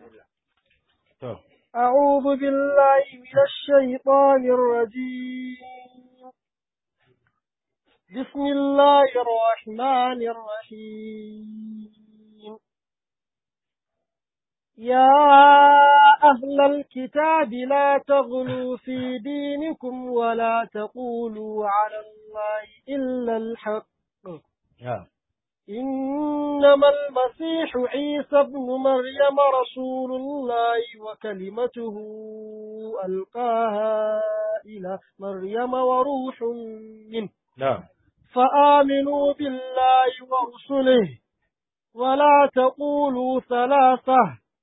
To, أعوذ بالله من الشيطان الرجيم بسم الله الرحمن الرحيم يا أهل الكتاب لا تغلوا في دينكم ولا تقولوا على الله إلا الحق ya. إنما المسيح عيسى ابن مريم رسول الله وكلمته ألقاها إلى مريم وروح منه Na'am. فآمنوا بالله ورسله ولا تقولوا ثلاثة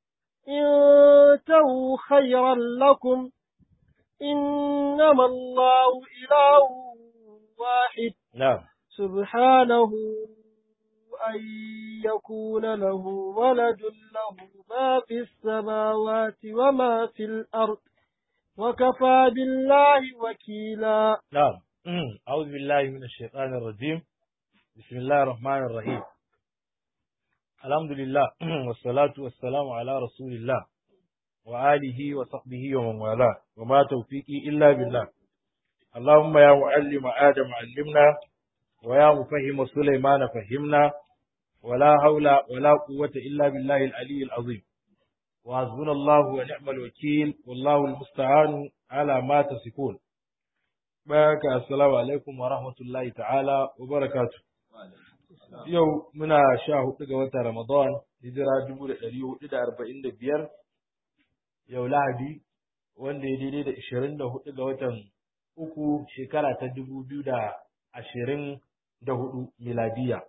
انتهوا خيرا لكم إنما الله إله واحد Na'am. سبحانه أن يكون له ولد له ما في السماوات وما في الأرض وكفى بالله وكيلا نعم أعوذ بالله من الشيطان الرجيم بسم الله الرحمن الرحيم الحمد لله والصلاة والسلام على رسول الله وآله وصحبه ومن والاه وما توفيقي إلا بالله اللهم يا معلم آدم علمنا ويا مفهم سليمان فهمنا ولا حول ولا قوة إلا بالله العلي العظيم وحسبنا الله ونعم الوكيل والله المستعان على ما تصفون Baka assalamu alaikum wa rahmatullahi ta'ala wa barakatu. Yau muna sha hudu ga watan Ramadan, hijira dubu da ɗari hudu da arba'in da biyar, yau Lahadi, wanda ya daidai da ishirin da hudu ga watan uku shekara ta dubu biyu da ashirin da hudu miladiya.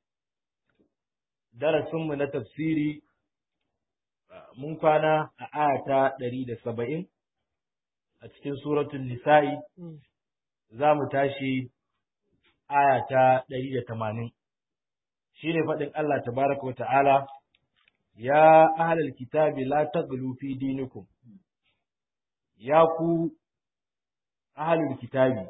Darasinmu na tafsiri mun kwana a aya ta ɗari da saba'in a cikin suratul nisa'i za mu tashi aya ta ɗari da tamanin shi ne faɗin Allah tabaraka wa ta'ala ya ahlal kitabi la taghlu fi dinikum ya ku ahlul kitabi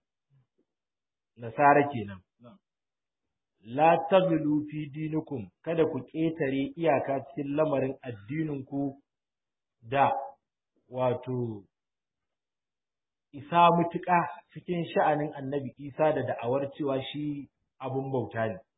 nasara kenan la taghlu fi dinikum kada ku ƙetare iyaka cikin lamarin addininku da wato isa mutuƙa cikin sha'anin annabi Isa da da'awar cewa shi abun bauta ne.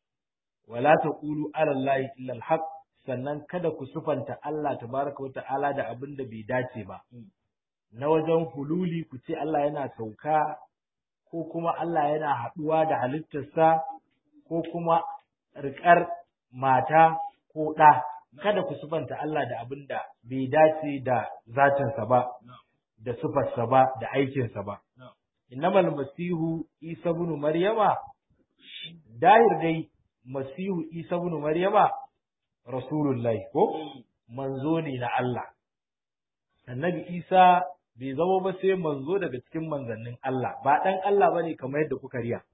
Wala ta ƙulu alallahi illal haq sannan kada ku sufanta Allah tabaraka wa ta'ala da abin da bai dace ba. Na wajen hululi ku ce Allah yana sauka ko kuma Allah yana haɗuwa da halittarsa ko kuma riƙar mata ko ɗa. Kada ku sufanta Allah da abin da bai dace da zatinsa ba. da sufarsa ba da aikinsa ba. Innamal masihu Isa ibn Maryama dahir dai masihu Isa ibn Maryama rasulullahi ko manzo ne na Allah. Annabi Isa bai zama ba sai manzo daga cikin manzannin Allah ba dan Allah bane kamar yadda kuka riya.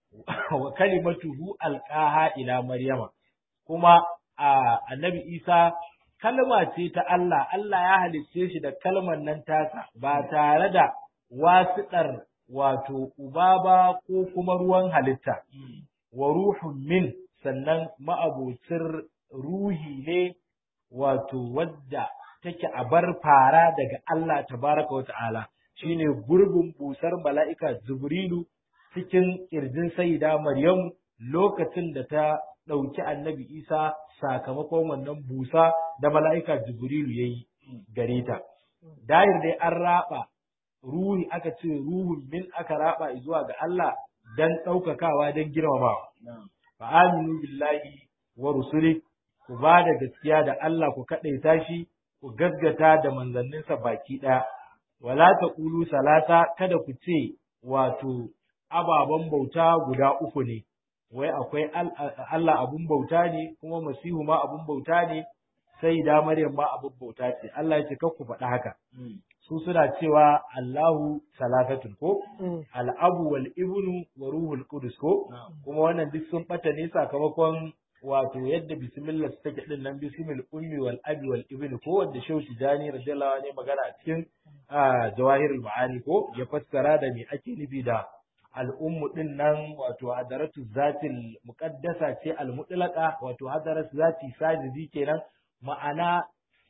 Wa kalimatuhu alqaha ila Maryama kuma annabi Isa kalma ce ta Allah, Allah ya halicce shi da kalmar nan tasa ba tare da wasiɗar wato uba ba ko kuma ruwan halitta, wa ruhun min sannan ma'abocin ruhi ne wato wadda take a bar fara daga Allah tabaraka wa ta'ala shine gurbin busar mala'ika Jibrilu cikin ƙirjin Sayyida Maryam lokacin da ta ɗauki annabi Isa sakamakon wannan busa da mala'ika Jibrilu ya yi gare ta. Dahir dai an raba ruhi aka ce ruhun min aka raba zuwa ga Allah don ɗaukakawa don girmamawa. Fa aminu billahi wa rusuli ku ba da gaskiya da Allah ku kaɗaita shi ku gaggata da manzanninsa baki ɗaya. Wala ta ƙulu salata kada ku ce wato ababen bauta guda uku ne. wai akwai Allah abun bauta ne kuma Masihu ma abun bauta ne sai da Maryam ma abun bauta ce Allah ya ce ku faɗa haka su suna cewa Allahu salatatun ko al'abu wal ibnu wa ruhul qudus ko kuma wannan duk sun bata ne sakamakon wato yadda bismillah take din nan bismil ummi wal abi wal ibn ko wanda shehu tijani radiyallahu anhu magana a cikin jawahirul ma'ani ko ya fassara da me ake nufi da al'ummu din nan wato hadaratu zatil muqaddasa ce al mutlaqa wato hadaratu zati sajidi kenan ma'ana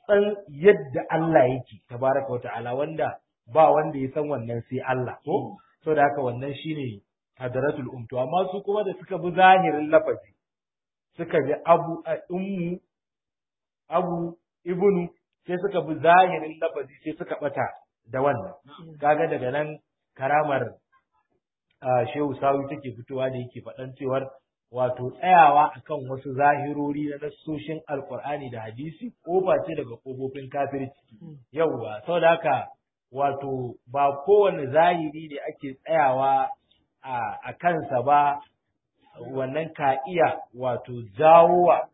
san yadda Allah yake tabaraka wa ta'ala wanda ba wanda ya san wannan sai Allah ko so da haka wannan shine hadaratul um to amma su kuma da suka bi zahirin lafazi suka bi abu a ummu abu ibnu sai suka bi zahirin lafazi sai suka bata da wannan kaga daga nan karamar shehu sawi take fitowa da yake faɗan cewar wato tsayawa akan wasu zahirori na nassoshin alkur'ani da hadisi kofa ce daga kofofin kafirci yauwa saboda haka wato ba kowane zahiri ne ake tsayawa a kansa ba wannan ka iya wato jawowa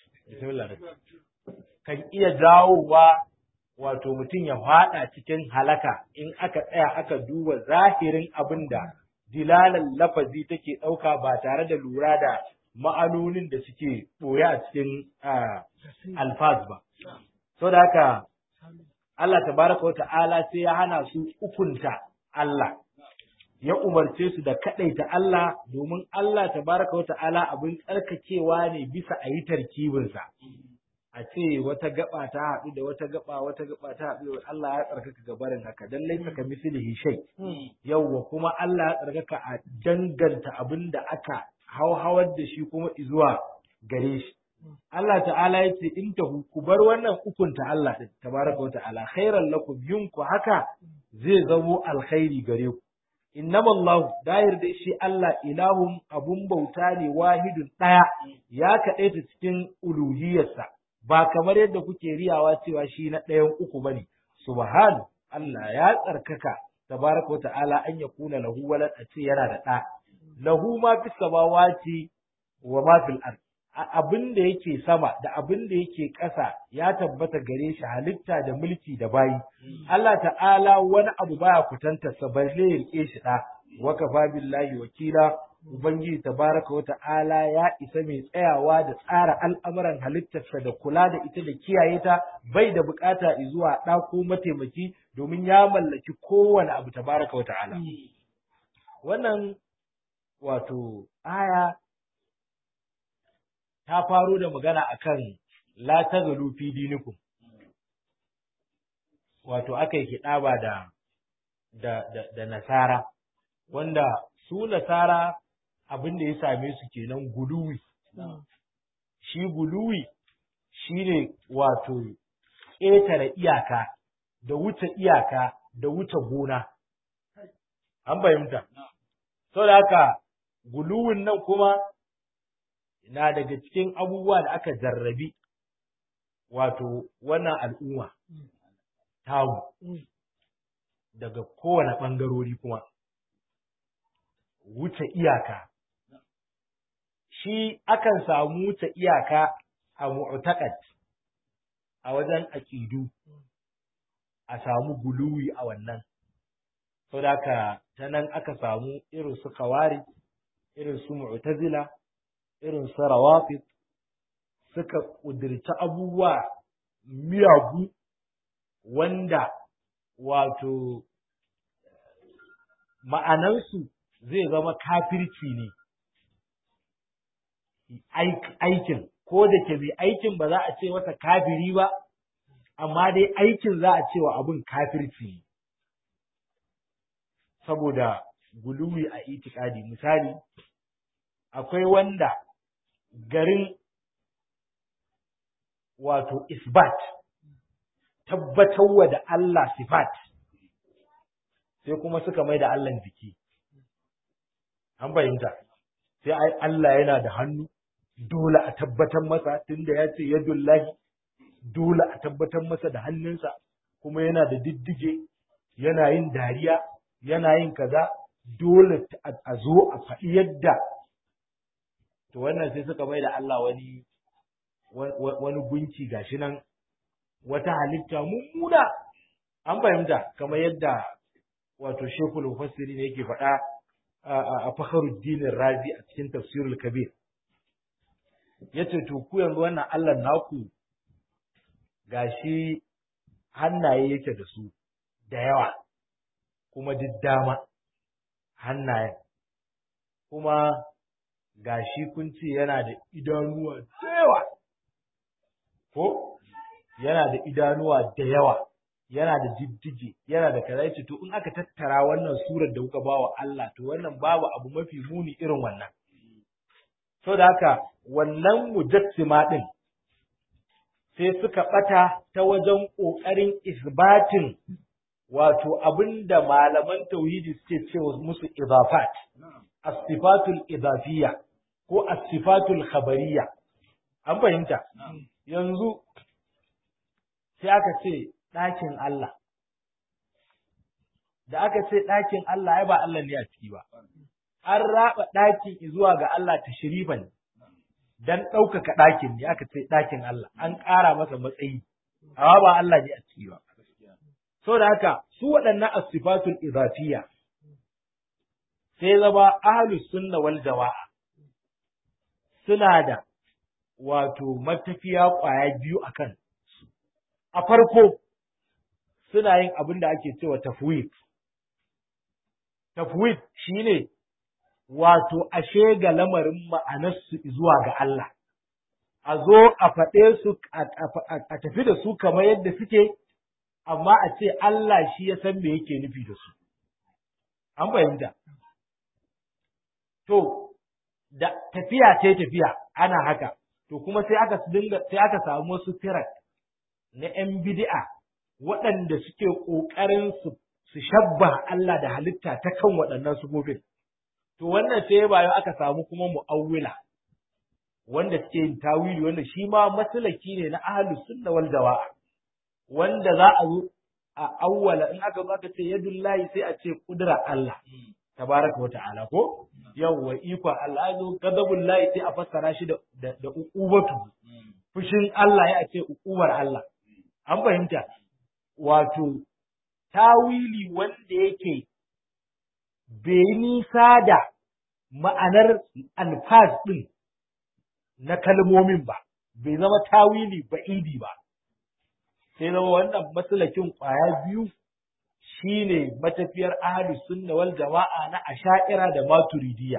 kan iya jawowa wato mutum ya faɗa cikin halaka in aka tsaya aka duba zahirin abin da dilalan lafazi take ɗauka ba tare da lura da ma'anonin da suke ɓoye a cikin alfaz ba. So da haka Allah tabaraka wa ta'ala sai ya hana su ukunta Allah, ya umarce su da kaɗaita Allah domin Allah tabaraka wa ta'ala abin tsarkakewa ne bisa a yi tarkibinsa. a ce wata gaba ta haɗu da wata gaba wata gaba ta haɗu da Allah ya tsarkaka gabarin haka dan laisa ka mislihi shay yawwa kuma Allah ya tsarkaka a danganta abin da aka hauhawar da shi kuma zuwa gare shi Allah ta'ala ya ce in tahu ku bar wannan ukunta Allah din tabaraka wa ta'ala khairan lakum yin ku haka zai zamo alkhairi gare ku innama Allah dahir da shi Allah ilahun abun bauta ne wahidun ɗaya ya kaɗaita cikin uluhiyarsa ba kamar yadda kuke riyawa cewa shi na ɗayan uku bane subhanu Allah ya tsarkaka tabaraka wa ta'ala an ya kuna lahu walad a ce yana da ɗa lahu ma fi samawati wa ma fil ard abin da yake sama da abin da yake ƙasa ya tabbata gare shi halitta da mulki da bayi Allah ta'ala wani abu baya kutantarsa balle ya rike shi ɗa wa kafa billahi wakila Ubangiji tabaraka wa ta'ala ya isa mai tsayawa da tsara al'amuran halittarsa da kula da ita da kiyaye ta bai da bukata zuwa ɗa ko mataimaki domin ya mallaki kowane abu tabaraka wa ta'ala. Wannan wato aya ta faro da magana akan la tazalu fi dinikum wato aka yi kiɗaba da, da, da, da nasara wanda su nasara abin da ya same su kenan guluwi. Shi guluwi shi ne wato ƙetare iyaka da wuce iyaka da wuce gona. An fahimta. Sau da haka guluwin nan kuma na daga cikin abubuwa da aka jarrabi wato wannan al'umma tamu daga kowane ɓangarori kuma. Wuce iyaka. shi akan samu ta iyaka a mu'taqad a wajen aqidu a samu guluwi a wannan saboda ta nan aka samu irin su kawari irin su mu'tazila irin su rawafid suka kudirci abubuwa miyagu wanda wato ma'anansu zai zama kafirci ne aikin ko da ke mai aikin ba za a ce masa kafiri ba amma dai aikin za a ce wa abin kafirci saboda guluwi a itikadi misali akwai wanda garin wato isbat tabbatarwa da Allah sifat sai kuma suka mai da Allah jiki an fahimta sai ai Allah yana da hannu dole a tabbatar masa tunda ya ce yadullahi dole a tabbatar masa da hannunsa kuma yana da diddige yana yin dariya yana yin kaza dole a zo a faɗi yadda to wannan sai suka mai da Allah wani wani gunki gashi nan wata halitta mummuna an fahimta kamar yadda wato shekul mufassiri ne yake faɗa a fakharuddin razi a cikin tafsirul kabir yace to ku yanzu wannan Allah naku gashi hannaye yake da su da yawa kuma duk dama hannayen kuma gashi kun ce yana da idanuwa da yawa ko yana da idanuwa da yawa yana da jijjige yana da kaza yace to in aka tattara wannan surar da kuka bawa Allah to wannan babu abu mafi muni irin wannan so da haka wannan mujassima din sai suka bata ta wajen kokarin isbatin wato abinda malaman tauhidi suke cewa musu idafat as-sifatul idafiyya ko as-sifatul khabariyya an fahimta yanzu sai aka ce ɗakin Allah da aka ce ɗakin Allah ai ba Allah ne a ciki ba an raba ɗakin zuwa ga Allah ta shirifan dan ɗaukaka ɗakin ne aka ce ɗakin Allah an ƙara masa matsayi amma ba Allah ne a ciki ba so da haka su waɗannan asifatul idafiyya sai zama ahlus sunna wal jama'a suna da wato matafiya ƙwaya biyu akan a farko suna yin abin da ake cewa tafwid tafwid shine wato ashe ga lamarin ma'anarsu zuwa ga Allah a zo a faɗe su a tafi da su kamar yadda suke amma a ce Allah shi ya san me yake nufi da su an fahimta to da tafiya ce tafiya ana haka to kuma sai aka dinga sai aka samu wasu firak na ‘yan bid'a waɗanda suke ƙoƙarin su su shabba Allah da halitta ta kan waɗannan sufofin. To wannan sai bayan aka samu kuma mu'awwila wanda suke yin tawili wanda shi ma masalaki ne na ahlus sunna wal jama'a wanda za a zo a awwala in aka zo aka ce yadullahi sai a ce kudura Allah tabaraka wa ta'ala ko yawwa iko Allah zo gadabullahi sai a fassara shi da da uqubatu fushin Allah ya ce uqubar Allah an fahimta wato tawili wanda yake bai nisa da ma'anar alfaz ɗin na kalmomin ba, bai zama tawili ba'idi ba, sai zama wannan matsalakin ƙwaya biyu shi ne matafiyar ahadu sunna wal jama'a na asha'ira da maturidiya.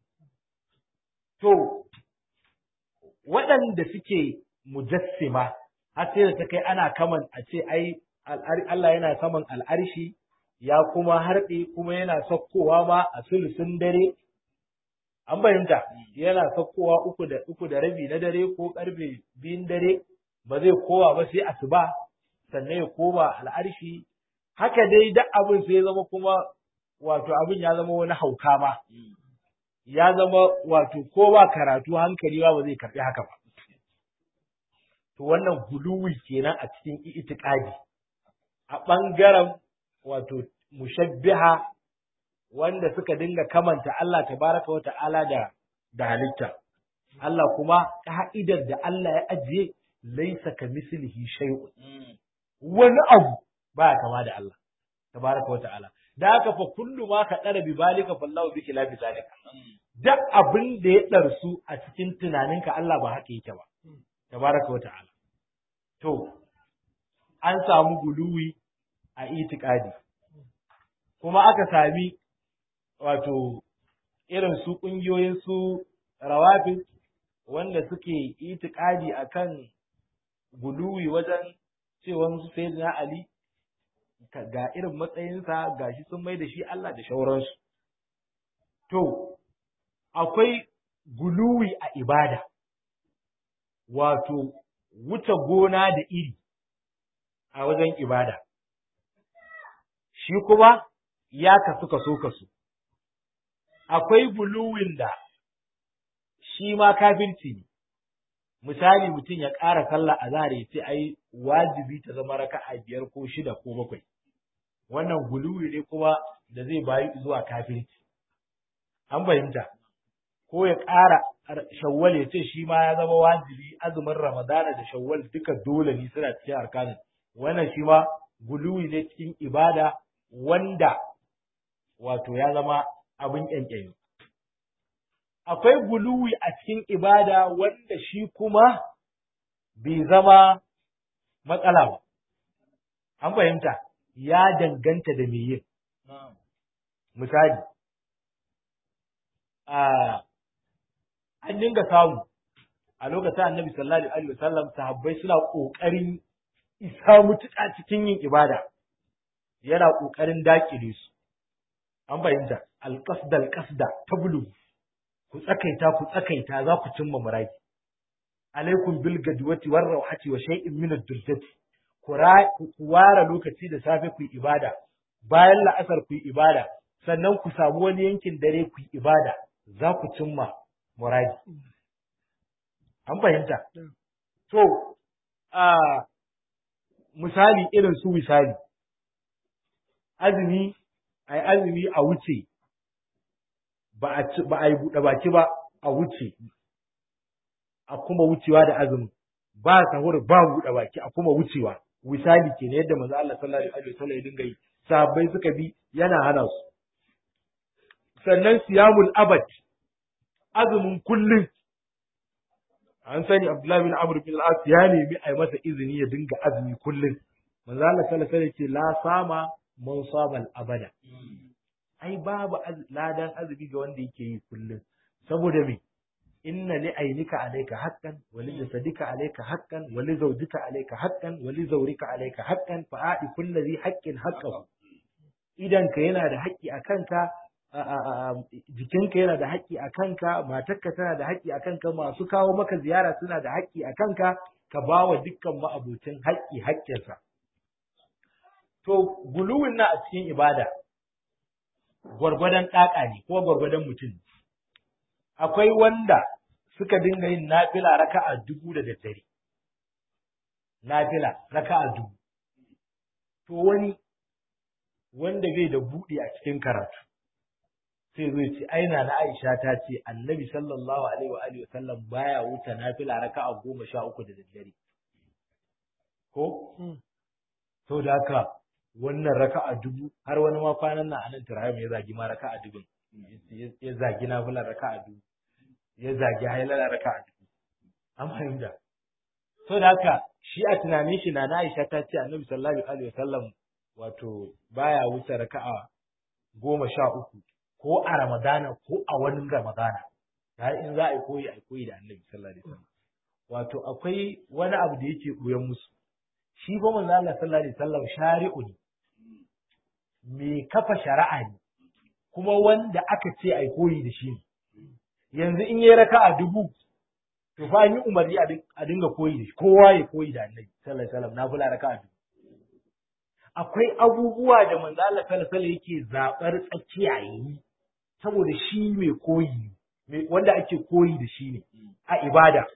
To, waɗanda suke mujassima har sai da ta kai ana kaman a ce ai Allah yana saman al'arshi ya kuma harɗe kuma yana sakkowa ma a sulusun dare an fahimta yana sakkowa uku da uku da rabi na dare ko karfe biyun dare ba zai kowa ba sai asuba sannan ya koma al'arshi haka dai duk abin sai zama kuma wato abin ya zama wani hauka ma ya zama wato ko ba karatu hankali ba ba zai karɓi haka ba to wannan huluwi kenan a cikin itikadi a ɓangaren wato mushabbiha wanda suka dinga kamanta Allah tabaraka wa ta'ala da da halitta Allah kuma ka'idar da Allah ya ajiye laisa ka mislihi shay'un wani abu baya kama da Allah tabaraka wa ta'ala da haka fa kullu ma ka dara bi balika fallahu bi khilafi zalika duk abin da ya darsu a cikin tunaninka Allah ba haka yake ba tabaraka wa ta'ala to an samu guluwi a itikadi kuma aka sami wato irin su ƙungiyoyin su rawafin wanda suke itikadi akan guluwi wajen cewa su sai na Ali ga irin matsayinsa ga shi sun mai da shi Allah da shauransu. To, akwai guluwi a ibada, wato wuce gona da iri a wajen ibada. Shi kuma ya kasu kaso kaso. Akwai guluwin da shi ma kafirci ne. misali mutum ya ƙara sallah a zahar ya ce ai wajibi ta zama raka'a biyar ko shida ko bakwai wannan guluwi ne kuma da zai bayi zuwa kafirci an fahimta ko ya ƙara shawwal ya ce shi ma ya zama wajibi azumin ramadana da shawwal duka dole ne suna cikin arkanin wannan shi ma guluwi ne cikin ibada wanda wato ya zama abin ƙyanƙyani akwai guluwi a cikin ibada wanda shi kuma bai zama matsala ba. An fahimta, ya danganta da me yin. Misali, an dinga samu a lokacin annabi sallallahu alaihi wasallam sahabbai suna ƙoƙarin isa mutuƙa cikin yin ibada yana ƙoƙarin daƙile su an fahimta alƙasda alƙasda tablu ku tsakaita ku tsakaita za ku cimma muradi alaikum bil gadwati war rawhati wa shay'in min ad-duljati ku ware lokaci da safe ku yi ibada bayan la'asar ku yi ibada sannan ku samu wani yankin dare ku yi ibada za ku cimma muradi an fahimta to a misali irin su misali azumi ai azumi a wuce ba a yi buɗe baki ba a wuce a kuma wucewa da azumi ba sahur ba buɗe baki a kuma wucewa misali ke ne yadda manzo Allah sallallahu alaihi wasallam ya dinga yi sahabbai suka bi yana hana su sannan siyamul abad azumin kullum an sani Abdullahi bin Amr bin al-As ya nemi a yi masa izini ya dinga azumi kullum manzo Allah sallallahu alaihi wasallam ce la sama man sama abada ai babu ladan azumi ga wanda yake yi kullum saboda me inna li ainika alayka haqqan wa li jasadika alayka haqqan wa li zawjika alayka haqqan wa li zawrika alayka haqqan fa aati kulli dhi haqqin haqqahu idan ka yana da haƙƙi a kanka jikinka yana da haƙƙi a kanka matarka tana da haƙƙi a kanka masu kawo maka ziyara suna da haƙƙi a kanka ka ba wa dukkan ma'abocin haƙƙi haƙƙinsa to guluwin na a cikin ibada gwargwadon ɗaƙa ne ko gwargwadon mutum akwai wanda suka dinga yin nafila raka'a dubu da daddare nafila raka'a dubu to wani wanda bai da buɗe a cikin karatu sai zai ce aina na Aisha ta ce Annabi sallallahu alaihi wa alihi wasallam baya wuce nafila raka'a goma sha uku da daddare ko to da haka wannan raka'a dubu har wani ma kwanan nan anan Turayim ya zagi ma raka'a dubu ya zagi nafila raka'a dubu ya zagi hailala raka'a dubu an fahimta to da haka shi a tunanin shi na Aisha ta ce Annabi sallallahu alaihi wasallam wato baya wuce raka'a goma sha uku ko a Ramadana ko a wani Ramadana har in za a yi koyi a koyi da Annabi sallallahu alaihi wasallam wato akwai wani abu da yake koyan musu shi ba manzo Allah sallallahu alaihi wasallam shari'u ne me kafa shari'a ne kuma wanda aka ce ai koyi da shi ne yanzu in yayi raka'a dubu to fa yi umarni a dinga koyi da shi kowa ya koyi da Annabi sallallahu alaihi wasallam na fula raka'a dubu akwai abubuwa da manzo Allah sallallahu alaihi yake zabar tsakiya yi saboda shi mai koyi wanda ake koyi da shi ne a ibada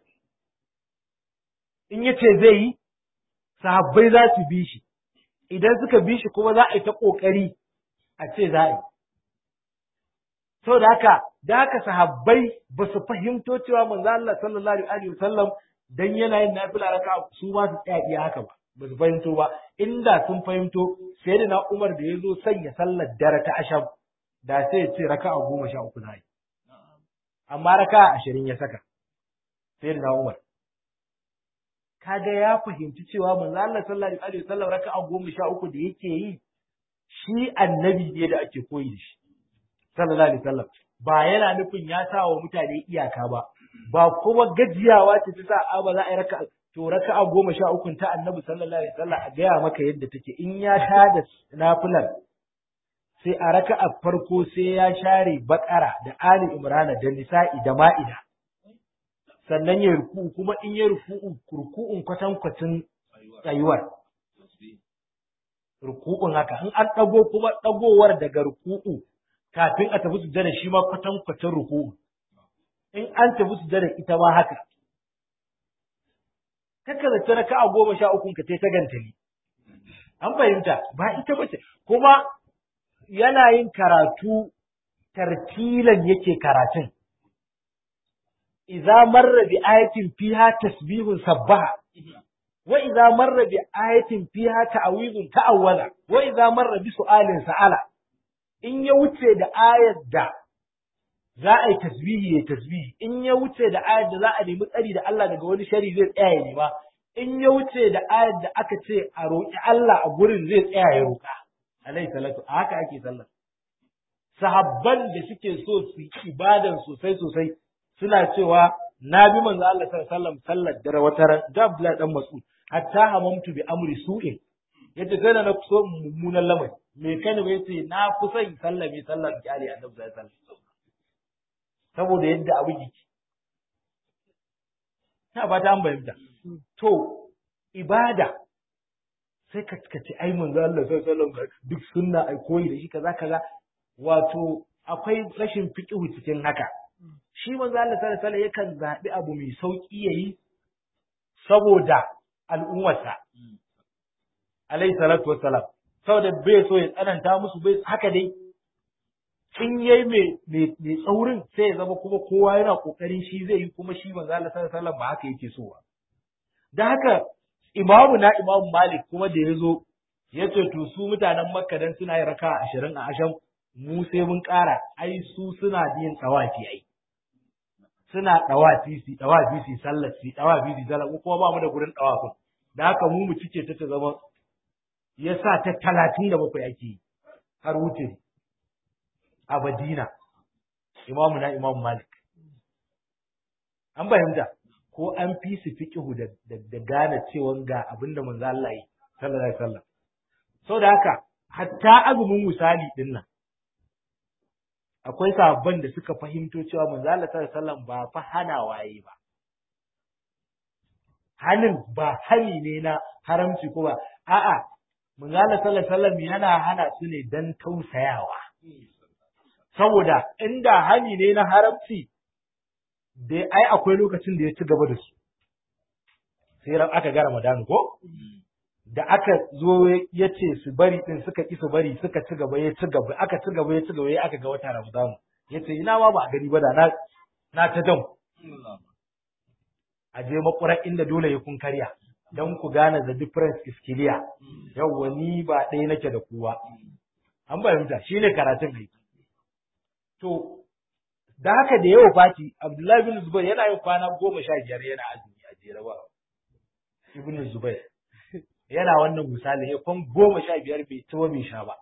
in yace zai yi sahabbai za su bi shi idan suka bi shi kuma za a yi ta kokari a ce za a yi saboda haka da haka sahabbai ba su fahimto cewa manzo Allah sallallahu alaihi wasallam dan yana yin nafila raka su ba su tsaya iya haka ba ba su fahimto ba inda sun fahimto sai da na Umar da ya zo sanya sallar dare ta ashab da sai ya ce raka'a goma sha uku na yi amma raka'a ashirin ya saka sai da na Umar kaga ya fahimci cewa manzo Allah sallallahu alaihi wasallam raka'a goma sha uku da yake yi shi annabi ne da ake koyi da shi sallallahu alaihi wasallam ba yana nufin ya sa wa mutane iyaka ba ba kuma gajiyawa ce ta sa a ba za a yi raka'a to raka'a goma sha ukun ta annabi sallallahu alaihi wasallam a gaya maka yadda take in ya sha da nafilar sai a raka'a farko sai ya share bakara da ali imrana da nisa'i da ma'ida sannan ya ruku kuma in ya ruku ruku'un kwatankwacin tsayuwar ruku'un haka in an dago kuma dagowar daga ruku'u kafin a tafi sujjada shi ma kwatankwacin ruku'u in an tafi sujjada ita ma haka kaka zace raka'a goma sha ukun ka ta gantali an fahimta ba ita bace kuma yana yin karatu tartilan yake karatun idza marra bi ayatin fiha tasbihun sabbaha wa idza marra bi ayatin fiha ta'awizun ta'awwala wa idza marra bi su'alin sa'ala in ya wuce da ayar da za a yi tasbihi ya tasbihi in ya wuce da ayar da za a nemi tsari da Allah daga wani shari zai tsaya ya nema in ya wuce da ayar da aka ce a roƙi Allah a gurin zai tsaya ya roƙa alaihi salatu a haka ake sallah sahabban da suke so su yi ibadan sosai sosai suna cewa na bi manzo Allah sallallahu alaihi wasallam sallar dare wata ran da Abdullahi dan Mas'ud hatta hamamtu bi amri su'in yace sai da na so mummunan lamari me kai ne yace na kusa in sallame sallar kyale annabi sallallahu alaihi wasallam saboda yadda abu yake ta ba ta an bayyana to ibada sai ka ka ce ai manzo Allah sallallahu alaihi wasallam duk sunna ai koyi da shi kaza kaza wato akwai rashin fiqhu cikin haka shi manzo Allah sallallahu alaihi wasallam yakan zabi abu mai sauki yayi saboda al'ummarsa alaihi salatu wassalam saboda bai so ya tsananta musu bai haka dai in yayi mai mai tsaurin sai ya zama kuma kowa yana kokarin shi zai yi kuma shi manzo Allah sallallahu alaihi wasallam ba haka yake so ba da haka imamu na imamu malik kuma da ya zo ya ce to su mutanen makka dan suna yin raka ashirin a ashan mu sai mun ƙara ai su suna yin tsawafi ai suna tsawafi su tsawafi su sallar su tsawafi su sallar kuma ba mu da gurin tsawafin da haka mu mu cike ta ta zama ya sa ta talatin da bakwai ake yi har wuce a Madina imamu na imamu malik an fahimta ko an fi su fiqihu da da gane cewa ga abin da manzo Allah yi sallallahu alaihi wasallam saboda haka hatta azumin misali din nan akwai sahabban da suka fahimto cewa manzo Allah sallallahu alaihi wasallam ba fa hana waye ba hanin ba hani ne na haramci ko ba a'a manzo Allah sallallahu alaihi wasallam yana hana su ne dan tausayawa saboda inda hani ne na haramci dai ai akwai lokacin da ya ci gaba da su sai ran aka ga Ramadan ko da aka zo ya ce su bari din suka ki su bari suka ci gaba ya ci gaba aka ci gaba ya ci gaba ya aka ga wata Ramadan ya ce ina ma ba a gani ba da na na ta dam a je makura inda dole ya kun karya don ku gane the difference is clear yawwa ni ba ɗaya nake da kowa an fahimta shine karatun aiki to da haka da yawa fati Abdullahi bin Zubair yana yin kwana goma sha biyar yana azumi a jere ba Ibn Zubair yana wannan misali ya kwan goma sha biyar bai ci bai sha ba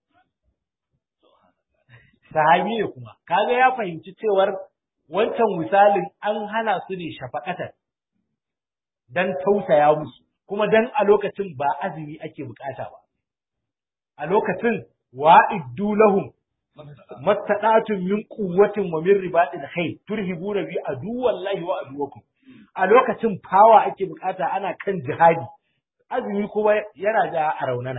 sahabi ne kuma kaga ya fahimci cewar wancan misalin an hana su ne shafaqatan dan tausaya musu kuma dan a lokacin ba azumi ake bukata ba a lokacin wa'iddu lahum mastadatun min quwwatin wa min ribatil khayr turhibuna bi aduwallahi wa aduwakum a lokacin fawa ake bukata ana kan jihadi azumi kuma yana da a raunana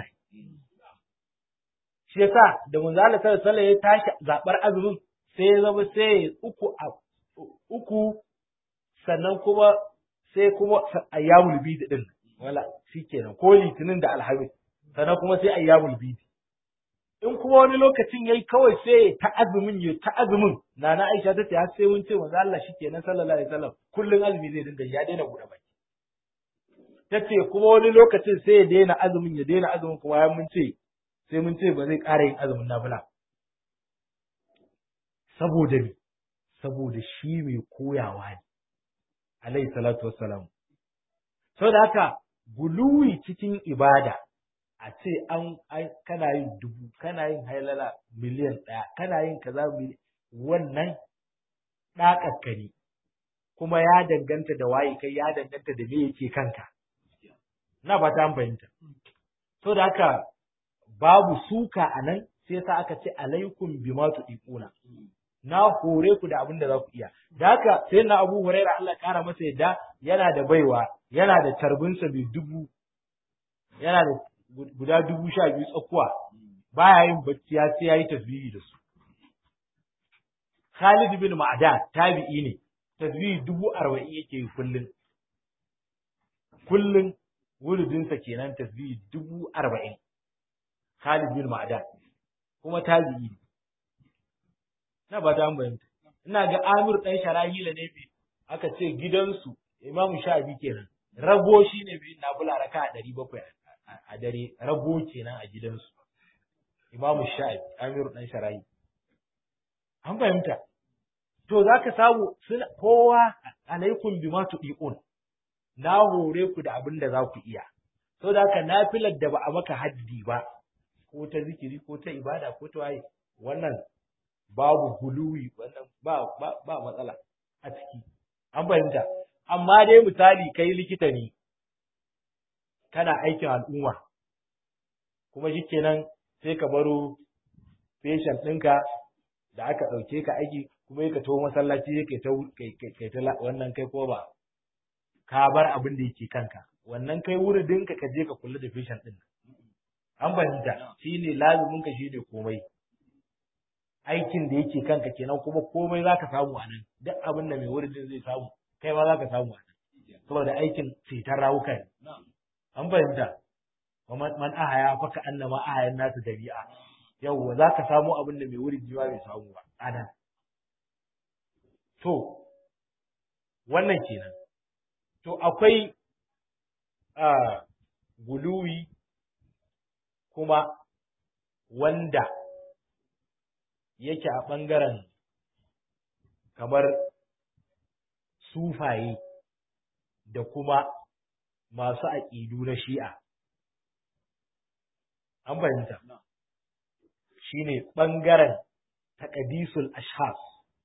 shi yasa da manzo Allah sallallahu alaihi ya tashi zabar azumin sai ya zama sai uku a uku sannan kuma sai kuma ayyamul bid din wala shikenan ko litinin da alhamis sannan kuma sai ayyamul bid in kuma wani lokacin yayi kawai sai ta azumin ya ta azumin nana Aisha ta ce har sai mun ce manzo Allah shikenan sallallahu alaihi wasallam kullun azumi zai dinga ya daina buɗe baki tace kuma wani lokacin sai ya daina azumin ya daina azumin kuma ya mun ce sai mun ce ba zai ƙara yin azumin nafila saboda me saboda shi mai koyawa ne alaihi salatu wassalam saboda haka guluwi cikin ibada a ce an kana yin dubu kana yin hailala miliyan ɗaya kana yin kaza miliyan wannan ɗakakka ne kuma ya danganta da waye kai ya danganta da me yake kanka na ba ta fahimta so da haka babu suka a nan sai sa aka ce alaikum bima tudiquna na hore ku da abin da za ku iya da haka sai na Abu Hurairah Allah kara masa yadda yana da baiwa yana da tarbinsa mai dubu yana da guda dubu sha biyu tsakuwa baya yin bacci ya sai yayi tasbihi da su Khalid bin Ma'dan tabi'i ne tasbihi dubu arba'in yake yi kullun kullun wuludinsa kenan tasbihi dubu arba'in Khalid bin Ma'dan kuma tabi'i ne na ba ta bayanta ina ga Amir dan Sharahila ne bi aka ce gidansu Imam Shafi kenan rago shine bi na bula raka 700 a dare rago kenan a gidansu Imam Shafi Amir dan Sharahi an fahimta to zaka samu suna kowa alaikum bima tudiqun na hore ku da abin da za ku iya saboda haka nafilar da ba a maka haddi ba ko ta zikiri ko ta ibada ko ta waye wannan babu huluwi wannan ba ba ba matsala a ciki an fahimta amma dai misali kai likita ne kana aikin al'umma kuma shikenan sai ka baro patient ɗinka da aka ɗauke ka aiki kuma ka taho masallaci kai ta kai ta wannan kai ko ba ka bar abin da yake kanka wannan kai wuridin ka ka je ka kula da patient ɗin an fahimta shine lazumin ka shine komai aikin da yake kanka kenan kuma komai zaka samu a nan duk abin da mai wuridin zai samu kai ma zaka samu a nan saboda aikin cetar rawuka ne an fahimta man ahaya faka annama ahayan nasu dabi'a yawwa za ka samu abin da mai wurin jiwa bai samu ba a nan. To, wannan kenan. To, akwai guluwi kuma wanda yake a ɓangaren kamar sufaye da kuma masu aƙidu na shi'a. An fahimta. shine ɓangaren taƙadisul ashas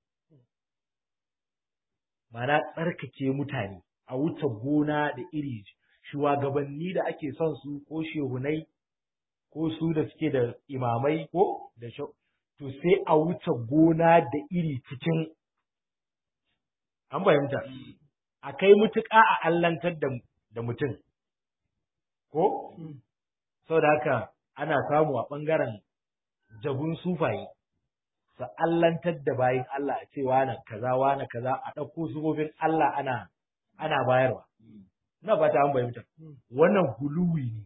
mana tsarkake mutane a wuce gona da iri shugabanni da ake son su ko shehunai ko su da suke da imamai ko da to sai a wuce gona da iri cikin an fahimta a kai mutuƙa a allantar da mutum ko sau da haka ana samu a ɓangaren jabun sufaye su allantar da bayin Allah a ce wane kaza wane kaza a ɗauko sufofin Allah ana ana bayarwa na ba ta an fahimta wannan guluwi ne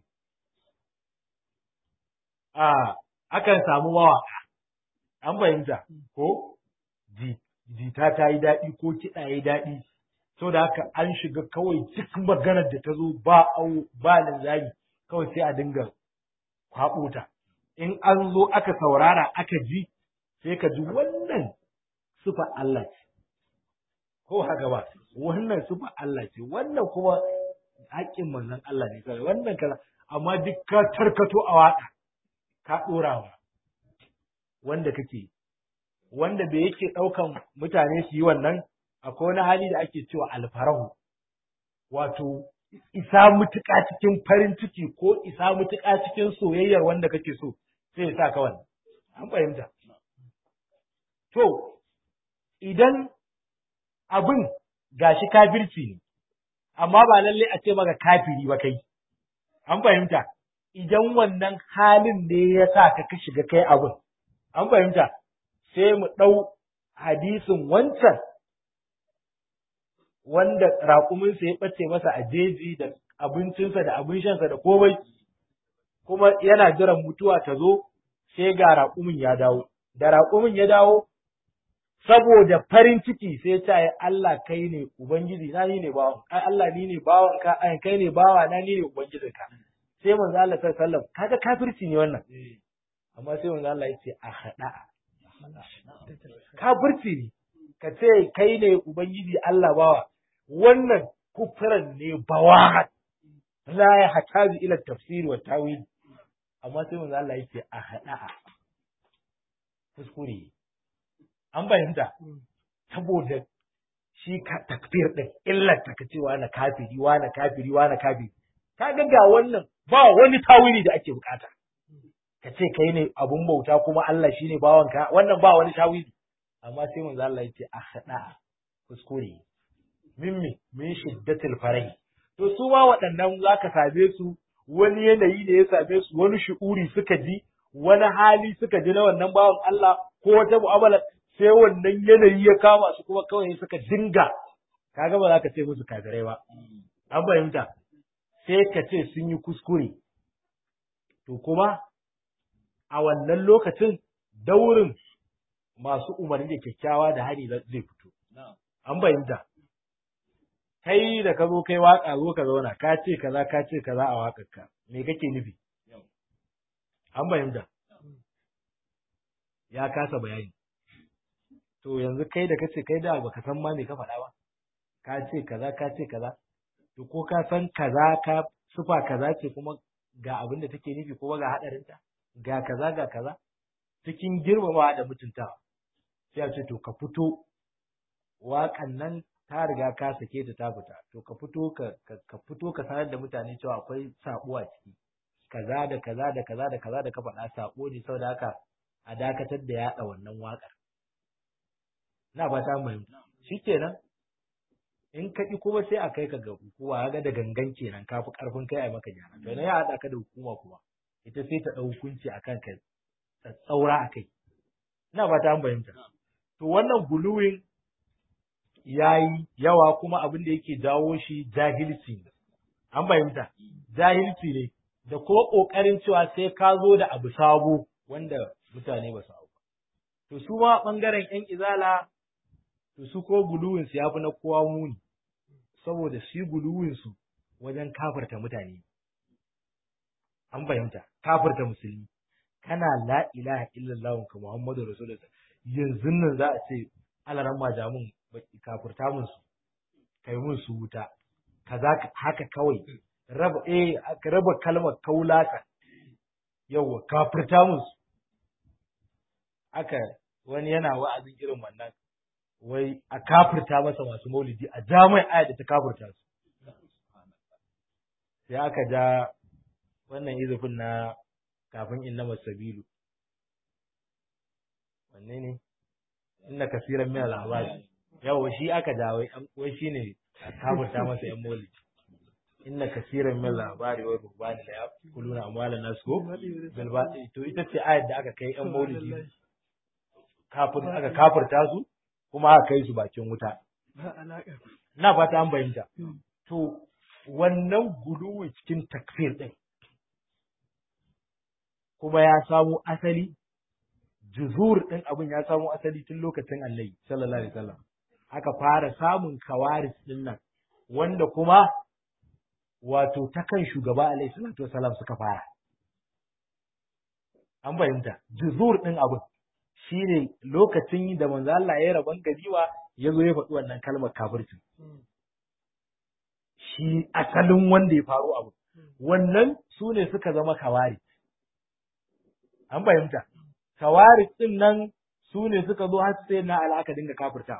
a akan samu mawaka an fahimta ko jita ta yi daɗi ko kiɗa ya yi daɗi so da haka an shiga kawai duk maganar da ta zo ba au ba linzami kawai sai a dinga kwaɓo ta in an zo aka saurara aka ji sai ka ji wannan sufa Allah ce ko haka ba wannan sufa Allah ce wannan kuma haƙƙin manzon Allah ne kawai wannan kaza amma duk ka tarkato a waƙa ka ɗorawa wanda kake wanda bai yake ɗaukan mutane su yi wannan akwai wani hali da ake cewa alfarahu wato isa mutuƙa cikin farin ciki ko isa mutuƙa cikin soyayyar wanda kake so sai ya sa ka wannan an fahimta to idan abin gashi kafirci ne amma ba lalle a ce maka kafiri ba kai an fahimta idan wannan halin ne ya sa ka ka shiga kai abin an fahimta sai mu ɗau hadisin wancan wanda raƙuminsa ya ɓace masa a jeji da abincinsa da abin shansa da komai kuma yana jiran mutuwa ta zo sai ga raƙumin ya dawo da raƙumin ya dawo saboda farin ciki sai ta yi Allah kai ne ubangiji na ni ne bawan ai Allah ni ne bawan ka ai kai ne bawa na ni ne ubangijin ka sai manzo Allah sallallahu alaihi wasallam kaga kafirci ne wannan amma sai manzo Allah ya ce a hada kafirci ne ka ce kai ne ubangiji Allah bawa wannan kufran ne bawa la ya hataji ila tafsir wa tawil amma sai manzo Allah ya ce a hada kuskure an fahimta saboda shi takfir din illar ta cewa na kafiri wa na kafiri wa na kafiri ka ga ga wannan ba wani tawili da ake bukata ka ce kai ne abun bauta kuma Allah shine bawanka wannan ba wani tawili amma sai manzo Allah yace a hada kuskure mimmi min shiddatil farai to su ma waɗannan zaka same su wani yanayi ne ya same su wani shu'uri suka ji wani hali suka ji na wannan bawan Allah ko wata mu'amala sai wannan yanayi ya kama su kuma kawai suka dinga kaga ba za ka ce musu kafirai ba an fahimta sai ka ce sun yi kuskure to kuma a wannan lokacin daurin masu umarni da kyakkyawa da hani zai fito an fahimta kai da ka zo kai waka zo ka zauna ka ce kaza ka ce kaza a waƙarka me kake nufi an fahimta ya kasa bayani to yanzu kai da kace kai da baka san ma me ka faɗa ba ka ce kaza ka ce kaza to ko ka san kaza ka sufa kaza ce kuma ga abin da take nufi kuma ga hadarinta ga kaza ga kaza cikin girmamawa da mutuntawa sai a ce to ka fito waƙan nan ta riga ka sake ta ta fita to ka fito ka ka fito ka sanar da mutane cewa akwai sabo a ciki kaza da kaza da kaza da kaza da ka faɗa sabo ne saboda haka a dakatar da yaɗa wannan waƙar na ba ta fahimta shikenan in ka ƙi kuma sai a kai ka ga hukuma ga da gangan kenan ka fi ƙarfin kai a maka gyara to ya haɗa ka da hukuma kuma ita sai ta ɗau hukunci a kan ka tsaura a kai ina ba ta fahimta to wannan guluwin ya yi yawa kuma abin da yake jawo shi jahilci ne an fahimta jahilci ne da ko ƙoƙarin cewa sai ka zo da abu sabo wanda mutane ba su ba to su ma ɓangaren 'yan izala to su ko guluwinsu ya fi na kowa muni saboda shi guluwinsu wajen kafarta mutane an fahimta kafarta musulmi kana la ilaha illallah ka muhammadu rasulullah yanzu nan za a ce alaran majamun kafurta mun su kai mun su wuta kaza haka kawai raba eh aka raba kalmar kaulaka yawa kafurta mun su aka wani yana wa'azin irin wannan wai a kafurta masa masu maulidi a jami'ai aya da ta kafurta su sai aka ja wannan izufin na kafin innama sabilu wanne ne inna kasiran min al-ahbab yawa shi aka jawo wai shine kafurta masa yan maulidi inna kasiran min al-ahbab wa rubani la yaquluna amwalan nas ko bil batil to ita ce ayat da aka kai yan maulidi kafin aka kafurta su kuma aka kai su bakin wuta na fata an bayyanta to wannan guduwi cikin takfir din kuma ya samu asali juzur ɗin abin ya samu asali tun lokacin annabi sallallahu alaihi wasallam aka fara samun kawaris ɗin nan wanda kuma wato ta kan shugaba alaihi salatu wasallam suka fara an fahimta juzur ɗin abin shine lokacin da manzo Allah ya rabon gariwa ya zo ya faɗi wannan kalmar kafirci shi asalin wanda ya faru abu wannan su ne suka zama kawari an fahimta kawari din nan su ne suka zo har sai na alaka dinga kafirtawa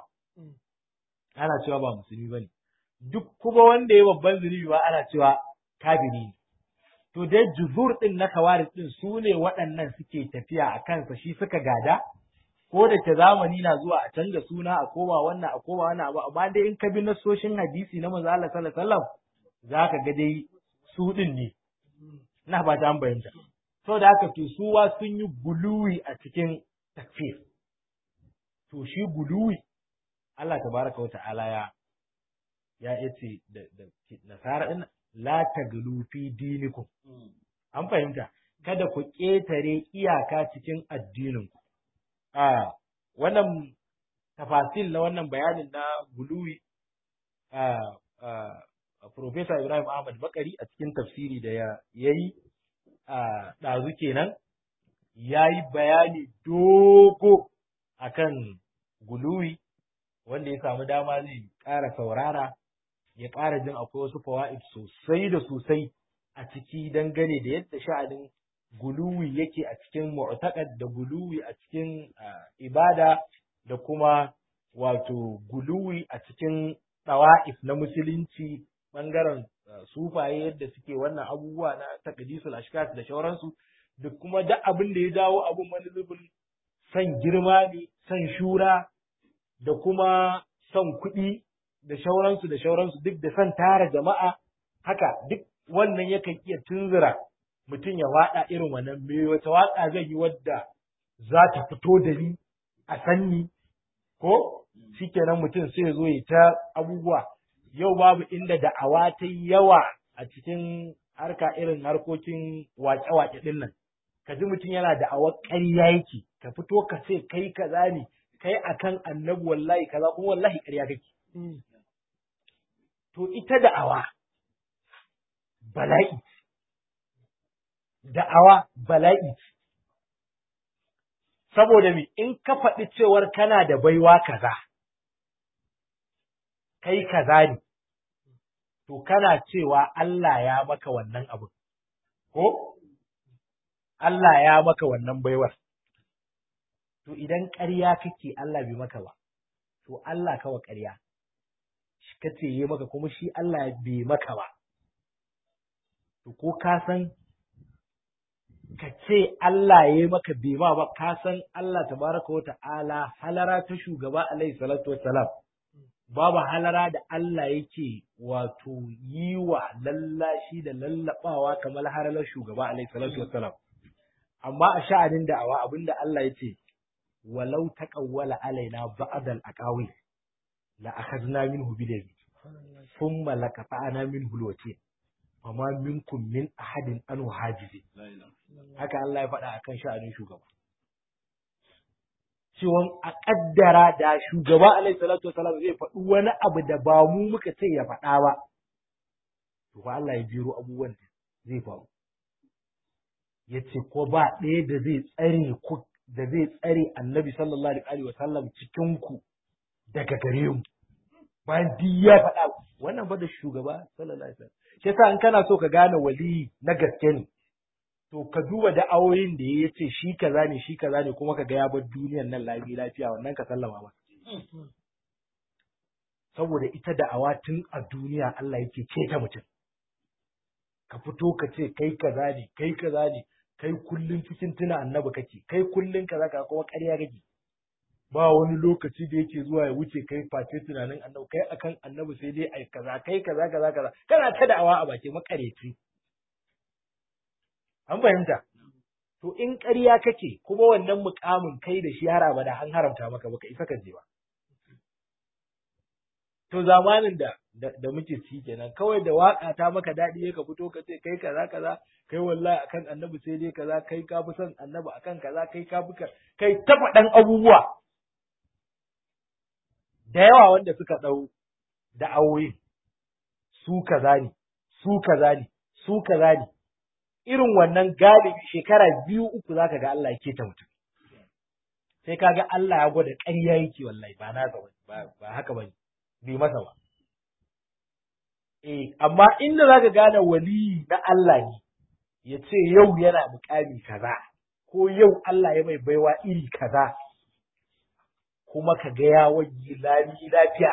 ana cewa ba musulmi bane duk kuma wanda ya babban zunubi ba ana cewa kafiri ne to dai juzur din na kawari din su ne waɗannan suke tafiya a kansa shi suka gada ko da ke zamani na zuwa a canza suna a koma wannan a koma wannan abu amma dai in ka bi nasoshin hadisi na manzo Allah sallallahu alaihi wasallam zaka ga dai su din ne na ba ta bayyana so da haka to suwa sun yi guluwi a cikin takfir to shi guluwi Allah tabaraka wa ta'ala ya ya yace da da nasara din la taglu fi dinikum an fahimta kada ku ƙetare iyaka cikin addininku a wannan tafasil na wannan bayanin na guluwi a Profesa Ibrahim Ahmad Bakari a cikin tafsiri da ya yi a ɗazu kenan ya yi bayani dogo akan guluwi wanda ya samu dama zai ƙara saurara ya ƙara jin akwai wasu fawa'id sosai da sosai a ciki dangane da yadda sha'anin guluwi yake a cikin mu'taqad da guluwi a cikin ibada da kuma wato guluwi a cikin ɗawa'if na musulunci ɓangaren sufaye yadda suke wannan abubuwa na taqdisul ashkas da shauransu da kuma duk abin da ya jawo abin wani zubin son girma ne son shura da kuma son kuɗi da shauransu da shauransu duk da son tara jama'a haka duk wannan yakan iya tunzura mutum ya waɗa irin wannan me wata waƙa zai yi wadda za ta fito da ni a sanni ko shikenan mutum sai ya zo ya ta abubuwa yau babu inda da'awa ta yawa a cikin harka irin harkokin waƙe-waƙe ɗin nan ka ji mutum yana da'awar ƙarya yake ka fito ka ce kai kaza ne kai akan annabi wallahi kaza kuma wallahi ƙarya kake to ita da'awa bala'i da'awa bala'i saboda me in ka faɗi cewar kana da baiwa kaza kai kaza ne to kana cewa Allah ya maka wannan abu ko Allah ya maka wannan baiwar to idan ƙarya kake Allah bai maka ba to Allah kawa ƙarya kace yi maka kuma shi Allah bai maka ba to ko ka san ka ce Allah ya yi maka bai ma ba ka san Allah tabaraka wa ta'ala halara ta shugaba alaihi salatu wassalam babu halara da Allah yake wato yi wa lallashi da lallabawa kamar haralar shugaba alaihi salatu wassalam amma a sha'anin da'awa abinda Allah ya ce walau taqawwala alaina ba'd al-aqawi la akhadna minhu bidabi thumma laqata'na minhu al-wati fama minkum min ahadin anhu hajizi haka Allah ya faɗa akan sha'anin shugaba ciwon a ƙaddara da shugaba alaihi salatu wasalam zai faɗi wani abu da ba mu muka ce ya faɗa ba to fa Allah ya jiro abubuwan da zai faru ya ce ko ba ɗaya da zai tsare ku da zai tsare annabi sallallahu alaihi wasallam cikin ku daga gare mu bayan duk ya faɗa wannan ba da shugaba sallallahu alaihi wasallam shi yasa in kana so ka gane wali na gaske ne to ka duba da'awoyin da ya ce shi kaza ne shi kaza ne kuma ka ga ya bar duniyar nan lafiya lafiya wannan ka sallama ba saboda ita da'awa tun a duniya Allah yake keta mutum ka fito ka ce kai kaza ne kai kaza ne kai kullun cikin tuna annabi kake kai kullun kaza ka kuma ƙarya kake ba wani lokaci da yake zuwa ya wuce kai face tunanin annabi kai akan annabi sai dai ai kaza kai kaza kaza kaza kana ta da'awa a baki makareci an fahimta to in ƙarya kake kuma wannan mukamin kai da shi har abada an haramta maka baka isa ka je ba to zamanin da da muke ci kenan kawai da waka ta maka daɗi ka fito ka ce kai kaza kaza kai wallahi akan annabi sai dai kaza kai ka fi son annabi akan kaza kai ka fi kai ta faɗan abubuwa da yawa wanda suka ɗau da awoyin su kaza ne su kaza ne su kaza ne irin wannan galibi shekara biyu uku zaka ga Allah yake ta mutum sai kaga Allah ya gwada ƙarya yake wallahi ba na ba ba haka bane bai masa ba eh amma inda zaka gane wali na Allah ne ya ce yau yana mukami kaza ko yau Allah ya mai baiwa iri kaza kuma ka ga ya wani lami lafiya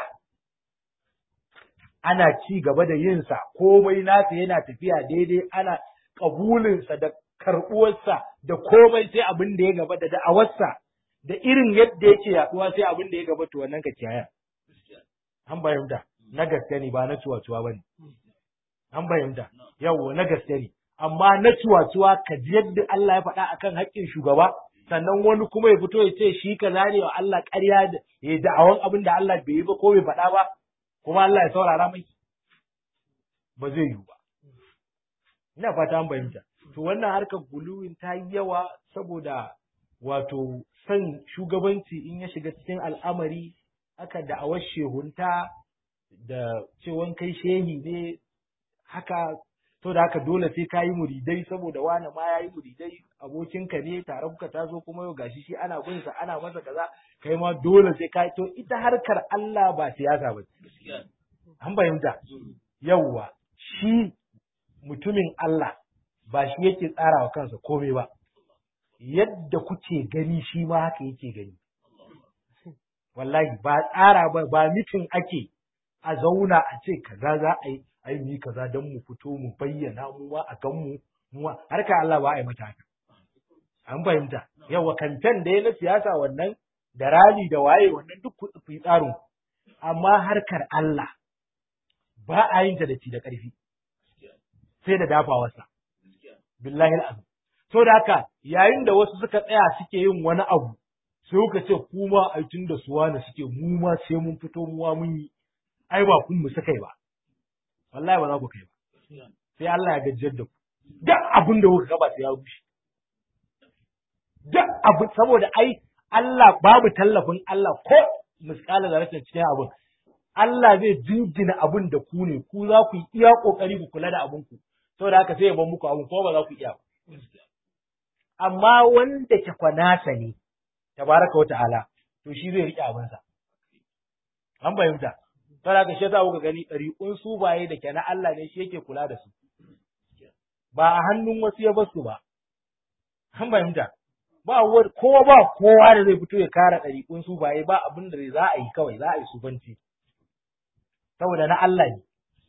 ana ci gaba da yinsa komai nasa yana tafiya daidai ana ƙabulinsa da karɓuwarsa da komai sai abin da ya gaba da da'awarsa da irin yadda yake yaɗuwa sai abin da ya gaba to wannan ka kiyaya. An bayyanta na gaske ne ba na cuwa-cuwa ba ne. An bayyanta yawo na gaske ne. Amma na cuwa-cuwa ka ji yadda Allah ya faɗa akan haƙƙin shugaba sannan wani kuma ya fito ya ce shi ka zane wa Allah ƙarya da ya da'awan abin da Allah bai yi ba ko bai faɗa ba kuma Allah ya saurara mai. Ba zai yiwu ba. ina fata an fahimta to wannan harkar guluwin ta yi yawa saboda wato son shugabanci in ya shiga cikin al'amari aka da'awar shehunta da cewan kai shehi ne haka to da haka dole sai ka yi muridai saboda wani ma ya yi muridai abokinka ne tare kuka taso kuma yau gashi shi ana gunsa ana masa kaza kai ma dole sai ka to ita harkar Allah ba siyasa ba an fahimta yawwa shi mutumin Allah ba shi yake tsara wa kansa komai ba, yadda kuke gani shi ma haka yake gani. Wallahi ba tsara ba, ba mitin ake a zauna a ce kaza za a yi, ai ni kaza don mu fito mu bayyana mu ma a gan mu, mu harka Allah ba a yi mata haka. An fahimta, yawa kamfen da ya na siyasa wannan da rali da waye wannan duk ku tsarin. Amma harkar Allah ba a yin ta da ci da ƙarfi. sai da dafawarsa. Billahi al'azim. So da haka yayin da wasu suka tsaya suke yin wani abu, sai kuka ce kuma ai tun da suwa ne suke mu ma sai mun fito mu ma mun yi. Ai ba kun mu suka yi ba. Wallahi ba za ku kai ba. Sai Allah ya gajiyar da ku. Duk abin da kuka gaba sai ya rushe. Duk abin saboda ai Allah babu tallafin Allah ko miskala da rashin cikin abin. Allah zai jingina abin da ku ne, ku za ku yi iya ƙoƙari ku kula da abin ku, saboda haka sai ya ban muku abin ko ba za ku iya ba. Amma wanda ke kwanasa ne, tabaraka wa ta'ala, to shi zai riƙe abinsa. An fahimta, saboda haka shi yasa kuka gani ɗariƙun su baye da ke na Allah ne shi yake kula da su. Ba a hannun wasu ya basu ba. An fahimta, ba kowa ba kowa da zai fito ya kara ɗariƙun su baye ba abin da za a yi kawai za a yi sufanci. saboda na Allah ne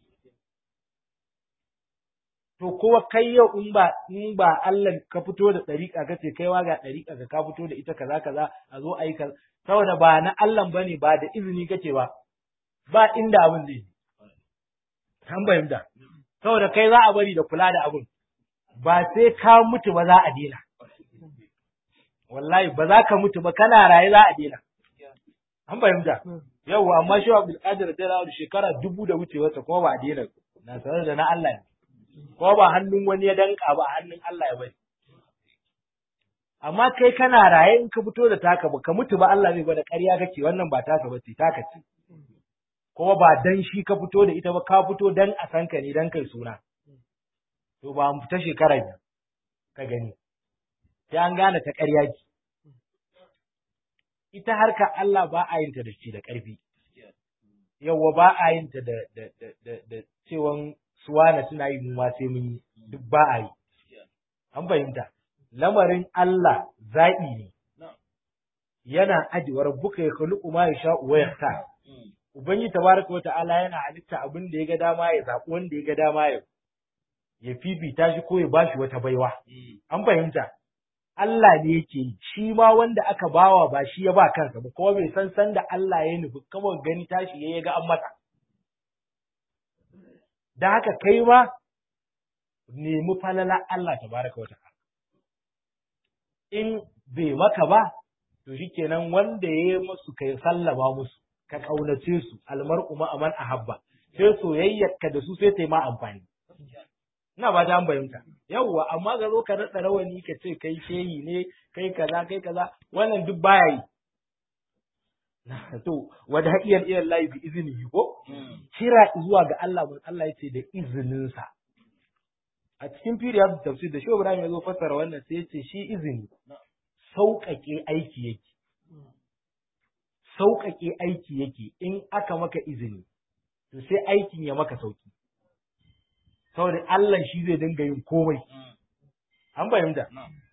to kowa kai yau in ba in ba Allah ka fito da ɗariƙa ka ce kaiwa ga ɗariƙa ka ka fito da ita kaza kaza a zo a yi kaza saboda ba na Allah bane ba da izini kake ba ba inda abin zai an fahimta saboda kai za a bari da kula da abin ba sai ka mutu ba za a dena wallahi ba za ka mutu ba kana raye za a dena an fahimta yau amma shi Abdul Qadir da shekara dubu da wucewarsa kuma ba a dena na sanar da na Allah ne ko ba hannun wani ya danka ba hannun Allah ya bari amma kai kana raye in ka fito da taka ba ka mutu ba Allah zai gwada ƙarya kake wannan ba taka ba ce taka ce kuma ba dan shi ka fito da ita ba ka fito dan a san ka ne dan kai suna to ba mu fita shekara biyu ka gani sai an gane ta ƙarya ki ita harka Allah ba a yin ta da shi da ƙarfi yawwa ba a yin ta da da da da cewan suwana suna yi mu ma sai mun yi duk ba a yi an fahimta lamarin Allah zaɓi ne yana ajiwar buka ya khuluqu ma yasha wa yahta ubangi tabaraka wa ta'ala yana halitta abin da ya ga dama ya zaɓi wanda ya ga dama ya ya fifita shi ko ya bashi wata baiwa an fahimta Allah ne yake yi shi ma wanda aka bawa ba shi ya ba kansa ba kuma bai san san da Allah ya nufi kawai gani tashi ya ga an mata da haka kai ma nemi falala Allah tabaraka wa ta'ala in bai maka ba to shikenan wanda ya yi musu kai sallama musu ka kaunace su almar'u ma aman ahabba sai soyayyarka da su sai ta yi ma amfani ina ba ta bayyanta yawwa amma ga zo ka rada rawani ka ce kai shehi ne kai kaza kai kaza wannan duk baya yi to wada haqiyal ila Allah bi iznihi ko kira zuwa ga Allah mun Allah yace da izinin sa a cikin firiyar tafsir da Shehu Ibrahim ya zo fassara wannan sai yace shi izini sauƙaƙe aiki yake sauƙaƙe aiki yake in aka maka izini to sai aikin ya maka sauki saboda Allah shi zai dinga yin komai an fahimta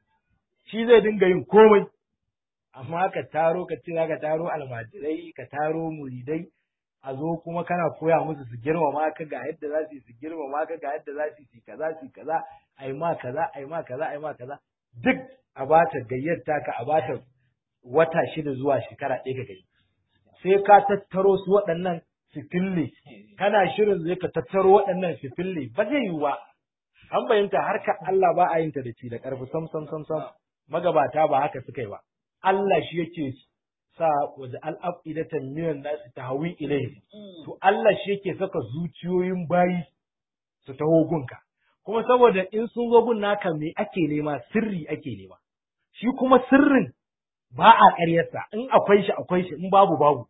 shi zai dinga yin komai amma ka taro ka ce ka taro almajirai ka taro muridai a zo kuma kana koya musu su girmama ka ga yadda za su yi su girmama ka ga yadda za su yi kaza su kaza ai ma kaza ai ma kaza ai ma kaza duk a bata gayyata ka a bata wata shida zuwa shekara ɗaya ka gani sai ka tattaro su waɗannan su fille kana shirin zai ka tattaro waɗannan su fille ba zai yiwu ba an fahimta harka Allah ba a yin ta da ci da ƙarfi sam sam sam sam magabata ba haka suka yi ba Allah shi yake sa waje al'afidatan minan nasu ta hawi ilai to Allah shi yake saka zuciyoyin bayi su taho gunka kuma saboda in sun zo gun naka me ake nema sirri ake nema shi kuma sirrin ba a ƙaryarsa in akwai shi akwai shi in babu babu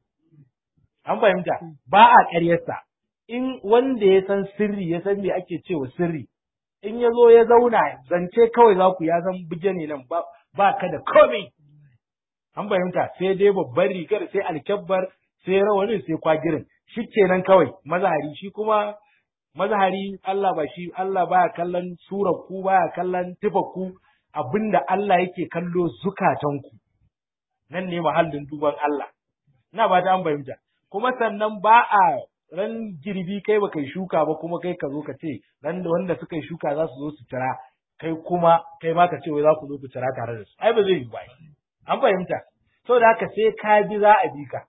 an fahimta ba a ƙaryarsa in wanda ya san sirri ya san me ake cewa sirri in ya zo ya zauna zance kawai za ku ya san buje ne nan ba ka da komai an fahimta sai dai babbar rigar sai alkyabbar sai rawanin sai kwagirin shi kenan kawai mazahari shi kuma mazahari Allah ba shi Allah baya kallon surar ku baya kallon tufar ku abinda Allah yake kallo zukatanku nan ne mahallin duban Allah ina ba ta an fahimta kuma sannan ba a ran girbi kai ba kai shuka ba kuma kai ka zo ka ce ran da wanda suka yi shuka za su zo su tira kai kuma kai ma ka ce wai za ku zo ku tira tare da su ai ba zai yi ba an fahimta so da haka sai ka bi za a bi ka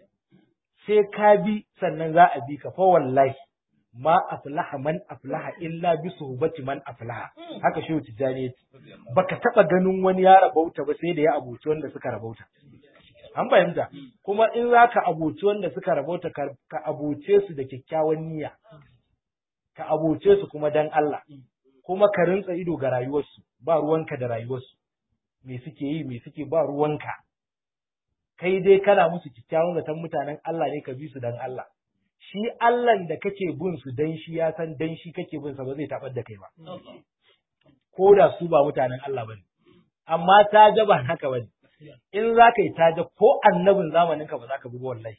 sai ka bi sannan za a bi ka fa wallahi ma aflaha man aflaha illa bi suhbati man aflaha haka shehu tijani yace baka taba ganin wani ya rabauta ba sai da ya abuci wanda suka rabauta an fahimta kuma in za ka abuci wanda suka rabauta ka abuce su da kyakkyawan niyya ka abuce su kuma dan Allah kuma ka rintsa ido ga rayuwarsu ba ruwanka da rayuwarsu me suke yi me suke ba ruwanka kai dai kana musu kyakkyawan zaton mutanen Allah ne ka bi su dan Allah shi Allah da kake bin su dan shi ya san dan shi kake bin sa ba zai tabar da kai ba ko da su ba mutanen Allah bane amma ta ga ba haka bane in za ka yi taja ko annabin zamanin ka ba za ka bi wallahi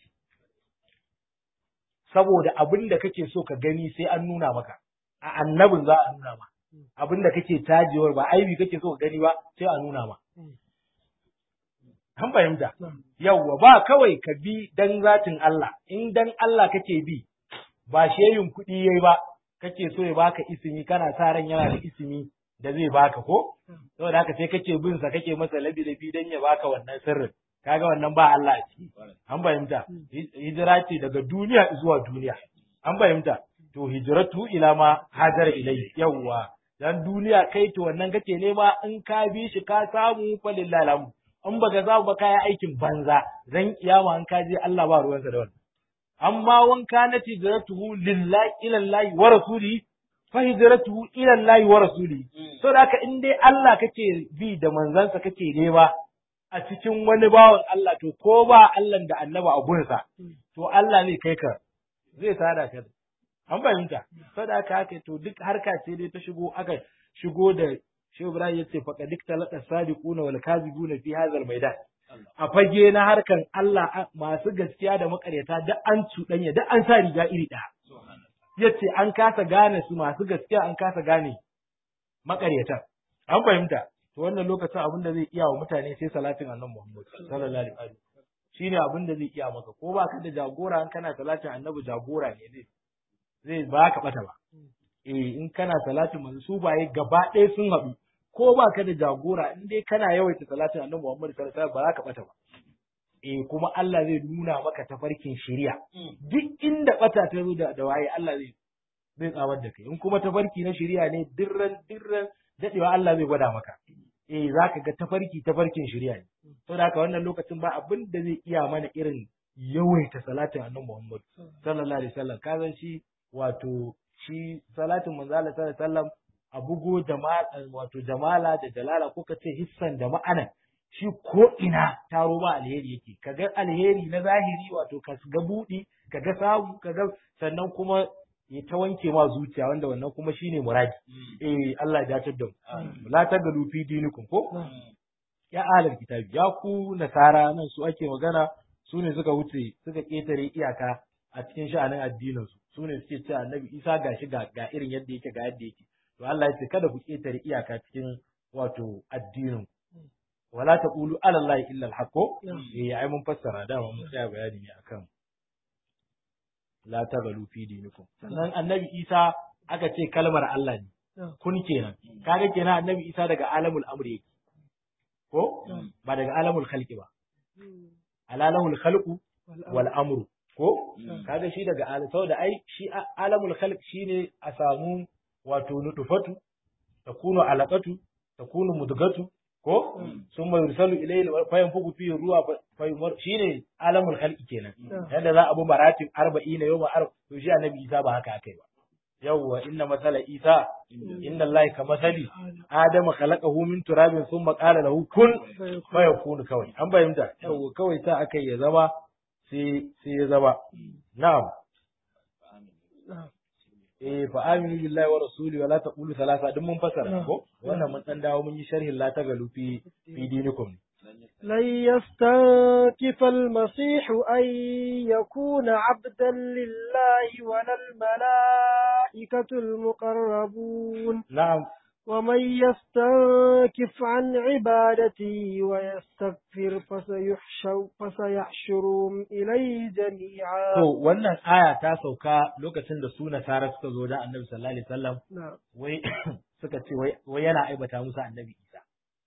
saboda abin da kake so ka gani sai an nuna maka a annabin za a nuna ma abin da kake tajewar ba aibi kake so ka gani ba sai a nuna ma an fahimta yawwa ba kawai ka bi dan zatin Allah in dan Allah kake bi ba sheyin kuɗi yayi ba kake so ya baka isimi kana sa ran yana da isimi da zai baka ko saboda haka sai kake bin sa kake masa labi labi dan ya baka wannan sirrin kaga wannan ba Allah a ciki an fahimta hijira ce daga duniya zuwa duniya an fahimta to hijratu ila ma hajar ilai yawwa dan duniya kai to wannan kake nema in ka bi shi ka samu fa lillahi alhamdu in baka samu ba kai aikin banza zan kiyama an ka je Allah ba ruwansa da wannan amma wanka na hijratuhu lillahi ila Allah wa rasuli fa hijratuhu ila Allah wa rasuli so da haka in dai Allah kake bi da manzansa kake nema a cikin wani bawan Allah to ko ba Allah da annaba a gunsa to Allah zai kai ka zai sada ka an fahimta saboda haka haka to duk harka ce dai ta shigo aka shigo da Shehu Ibrahim yace fa qadik talaka sadiquna wal kadhibuna fi hadha maidan a fage na harkan Allah masu gaskiya da makaryata duk an cuɗanya duk an sa riga iri ɗaya yace an kasa gane su masu gaskiya an kasa gane makaryata an fahimta to wannan lokacin abin da zai iya wa mutane sai salatin annabi Muhammad sallallahu alaihi wasallam shine abin da zai iya maka ko ba ka da jagora in kana salatin annabi jagora ne zai zai ba ka bata ba eh in kana salatin manzo su baye gaba ɗaya sun haɗu ko ba ka da jagora in dai kana yawaita salatin annabi Muhammad sallallahu alaihi wasallam ba za ka bata ba eh kuma Allah zai nuna maka tafarkin shari'a duk inda bata ta zo da waye Allah zai zai tsawar da kai in kuma tafarki na shari'a ne dirran dirran dadewa Allah zai gwada maka eh zaka ga tafarki tafarkin shari'a ne saboda haka wannan lokacin ba abin da zai iya mana irin yawaita salatin annabi Muhammad sallallahu alaihi wasallam ka san shi wato shi salatin manzo Allah sallallahu alaihi wasallam a bugo da wato jamala da jalala ko ka ce hissan da ma'ana shi ko ina taro ba alheri yake kaga alheri na zahiri wato ka ga budi kaga samu kaga sannan kuma ya ta wanke ma zuciya wanda wannan kuma shine muradi eh Allah ya dace da mu la tagalu fi dinikum ko ya ahlul kitabi ya ku nasara nan su ake magana su ne suka wuce suka ketare iyaka a cikin sha'anin addinin su su ne suke cewa annabi Isa gashi ga ga irin yadda yake ga yadda yake to Allah ya ce kada ku ketare iyaka cikin wato addinin wala taqulu ala allahi illa al eh ai mun fassara da mun tsaya bayani ne akan la tagalu fi dinikum sannan annabi Isa aka ce kalmar Allah ne kun kenan kaga kenan annabi Isa daga alamul amri yake ko ba daga alamul khalqi ba alalahul khalqu wal amru ko kaga shi daga alam saboda ai shi alamul khalq shine a samu wato nutufatu takunu alaqatu takunu mudgatu ko sun mai rusalu ilayhi fayan fuku fi ruwa fayumar shine alamul khalqi kenan yadda za a bi maratib 40 yawma arba to shi annabi Isa ba haka akai ba yawwa inna masala Isa inna Allah ka masali Adama khalaqahu min turabin thumma qala lahu kun fayakun kawai an bayyana yawwa kawai ta akai ya zama sai sai ya zama na'am eh fa aminu billahi wa rasuli wa la taqulu thalatha duk mun fasara ko wannan mun dan dawo mun yi sharhin la tagalu fi fi dinikum لن يستنكف المسيح أن يكون عبدا لله ولا الملائكة المقربون نعم ومن يستنكف عن عبادته ويستغفر فسيحشر فسيحشرهم إليه جميعا to wannan aya ta sauka lokacin da su nasara suka zo da annabi sallallahu alaihi wasallam نعم wai suka ce wai wai yana aibata musu annabi Isa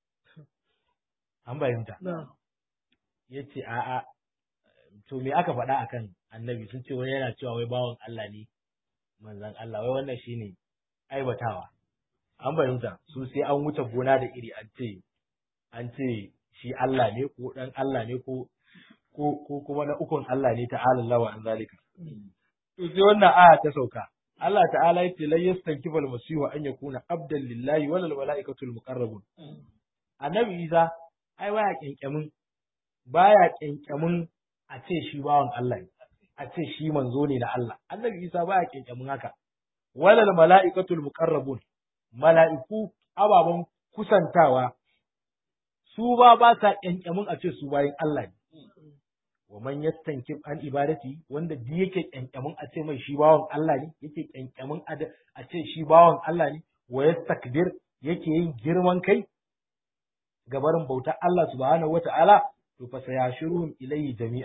an bayyanta نعم yace a'a to me aka faɗa akan annabi sun ce wai yana cewa wai bawan Allah ne manzon Allah wai wannan shine aibatawa an bayyanta su sai an wuce gona da iri an ce an ce shi Allah ne ko dan Allah ne ko ko ko kuma na ukun Allah ne ta'ala Allah wa an zalika to sai wannan aya ta sauka Allah ta'ala yace la yastankifal masihu an yakuna abdan lillahi wal malaikatul muqarrabun annabi Isa ai baya kyankyamin baya kyankyamin a ce shi bawan Allah ne a ce shi manzo ne da Allah annabi Isa baya kyankyamin haka walal malaikatul muqarrabun mala'iku ababen kusantawa su ba ba sa kyankyamin a ce su bayan Allah ne wa man yastankif an ibadati wanda duk yake kyankyamin a ce mai shi bawan Allah ne yake kyankyamin a ce shi bawan Allah ne wa yastakbir yake yin girman kai gabarin bautar Allah subhanahu wata'ala to fa sayashuruhum ilayhi jami'a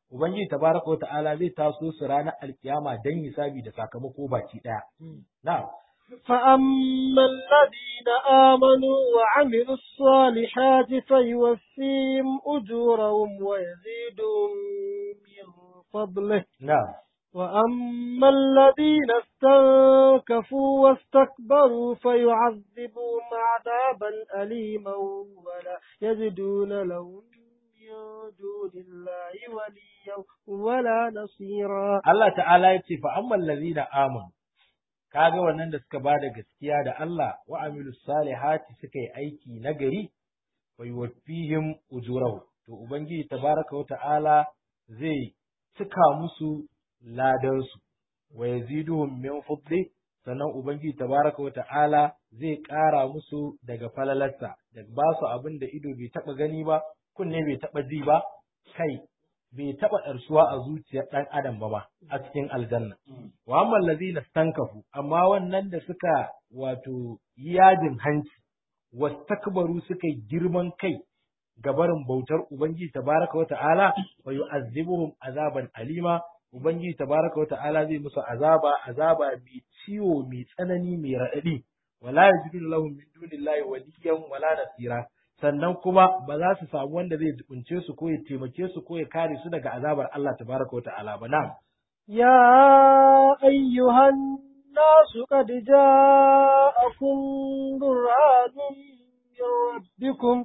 ubangiji tabaraka wa ta'ala zai taso su ranar alkiyama dan hisabi da sakamako baki daya na'am فأما الذين آمنوا وعملوا الصالحات فيوفيهم أجورهم ويزيدهم من فضله na'am وأما الذين استنكفوا واستكبروا فيعذبهم عذابا أليما ولا يجدون لهم من دون الله وليا ولا نصيرا Allah ta'ala ya ce fa amman lazina amanu kaga wannan da suka bada gaskiya da Allah wa amilu salihati suka yi aiki nagari wa yuwaffihim ujurahu to ubangiji tabaraka wa ta'ala zai cika musu ladansu wa yaziduhum min fadli sannan ubangiji tabaraka wa ta'ala zai ƙara musu daga falalarsa da ba su abin da ido bai taɓa gani ba kunne bai taɓa ji ba kai bai taɓa ɗarsuwa a zuciyar ɗan adam ba ma a cikin aljanna. Wa amma lazina stankafu amma wannan da suka wato yi yajin hanci wastakbaru suka yi girman kai ga barin bautar Ubangiji tabaraka wa ta'ala wa yu'azzibuhum azaban alima Ubangiji tabaraka wa ta'ala zai musu azaba azaba mai ciwo mai tsanani mai raɗaɗi wala yajidu lahum min dunillahi waliyyan wala nasira sannan kuma ba za su samu wanda zai jibince su ko ya taimake su ko ya kare su daga azabar Allah tabaraka wa ta'ala ba na يا أيها الناس قد جاءكم برهان من ربكم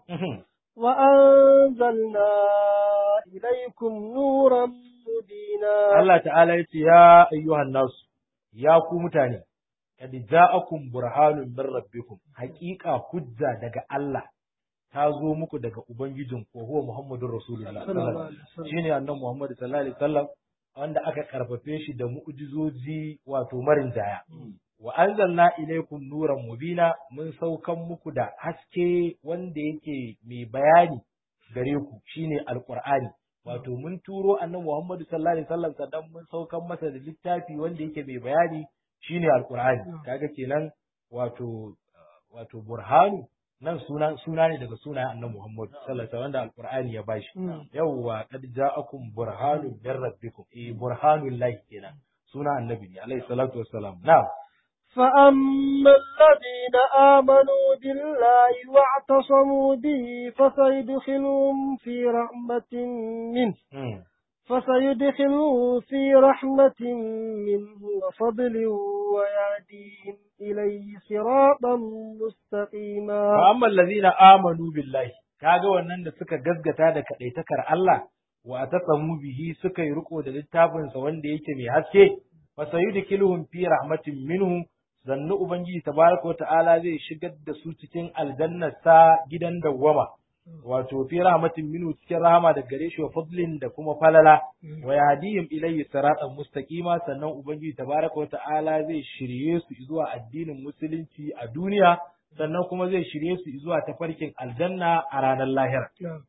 وأنزلنا إليكم نورا مبينا Allah ta'ala ya ce ya ayyuhan nasu ya ku mutane kad ja'akum burhanun min rabbikum haqiqa hujja daga Allah ta zo muku daga ubangijin ko huwa Muhammadur Rasulullah Sallallahu alaihi wasallam. shine annabi Muhammad sallallahu alaihi wasallam wanda aka karfafe shi da mu'jizoji wato marin jaya wa anzalna ilaykum nuran mubina mun saukan muku da haske wanda yake mai bayani gare ku shine alqur'ani wato mun turo annabi Muhammad sallallahu alaihi wasallam sannan mun saukan masa da littafi wanda yake mai bayani shine alqur'ani kaga kenan wato wato burhanu nan suna suna ne daga sunayen annabi Muhammad sallallahu alaihi wasallam wanda alqur'ani ya bashi yawwa qad ja'akum burhanun min rabbikum eh burhanul lahi kenan suna annabi ne alaihi salatu wassalam na'am فأما الذين آمنوا بالله واعتصموا به فسيدخلهم في رحمة منه Mm. فسيدخلهم في رحمة منه وفضل ويهديهم إليه صراطا مستقيما fa amma allazina amanu billahi kaga wannan da suka gaskata da kadaitakar Allah wa atasamu bihi suka yi riko da littafin sa wanda yake mai haske fa sayudkiluhum fi rahmatin minhu zannu ubangiji tabaraka wa ta'ala zai shigar da su cikin aljannar sa gidan dawwama wato fi rahmatin minhu cikin rahama da gare shi wa fadlin da kuma falala wa yahdihim ilayhi siratan mustaqima sannan ubangiji tabaraka wa ta'ala zai shirye su zuwa addinin musulunci a duniya sannan kuma zai shirye su zuwa tafarkin aljanna a ranar lahira نعم.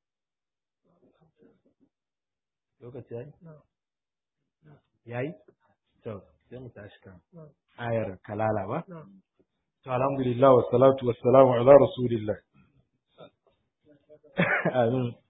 lokaci yayi نعم. yayi to sai mu tashi kan نعم. ayar kalala ba نعم. to alhamdulillah wassalatu wassalamu ala rasulillah amin